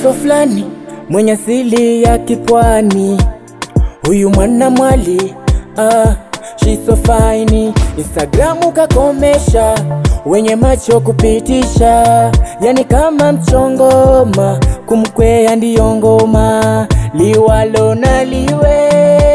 mtoto fulani mwenye asili ya kipwani, huyu mwana mwali ah, she's so fine. Instagramu kakomesha, wenye macho kupitisha, yani kama mchongoma, kumkwea ndiyo ngoma, liwalo na liwe,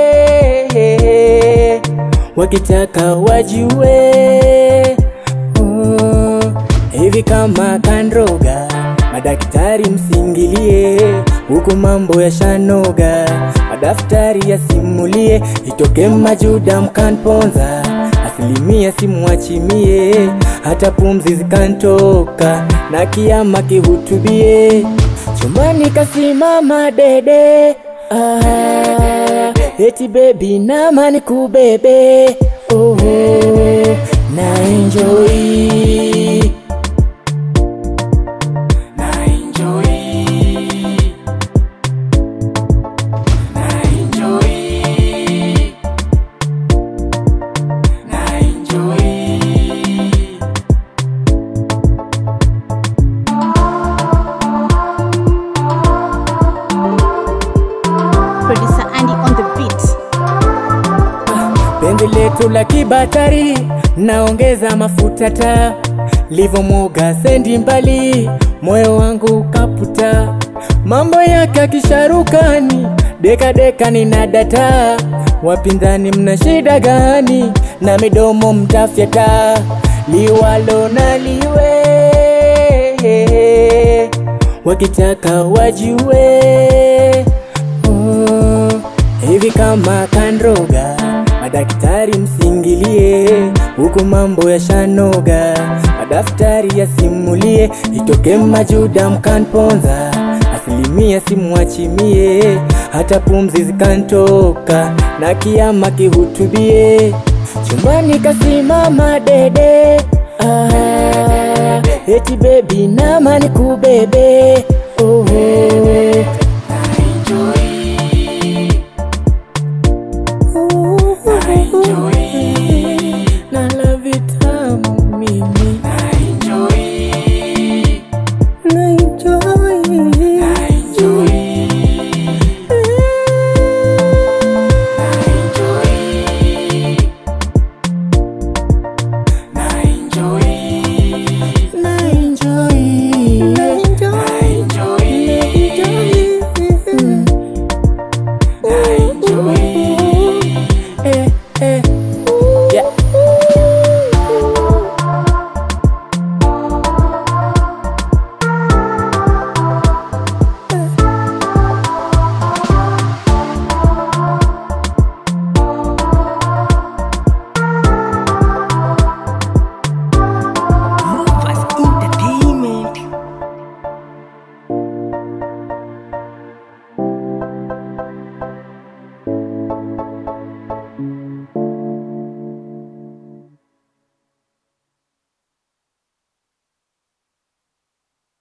wakitaka wajue mm, hivi kama kandroga Madaktari msingilie, huku mambo ya shanoga, madaftari yasimulie, itoke majuda mkanponza, asilimia simwachimie, hata pumzi zikantoka, na kiama kihutubie, chumbani kasimama dede, ah, eti baby nama nikubebe, oh, na enjoy na enjoy na enjoy na enjoy Producer Andy on the beat. penzi letu la kibatari naongeza mafuta ta livomwoga sendi mbali moyo wangu kaputa mambo yake akisharukani dekadeka nina data wapinzani mna shida gani na midomo mtafyata liwalo na liwe wakitaka wajue mm, hivi kama kandroga madaktari msingilie, huku mambo ya shanoga, madaftari yasimulie, itoke majuda mkanponza, asilimia simwachimie, hata pumzi zikantoka, na kiama kihutubie, chumbani kasimama dede, ah, eti baby nama nikubebe, oh, oh.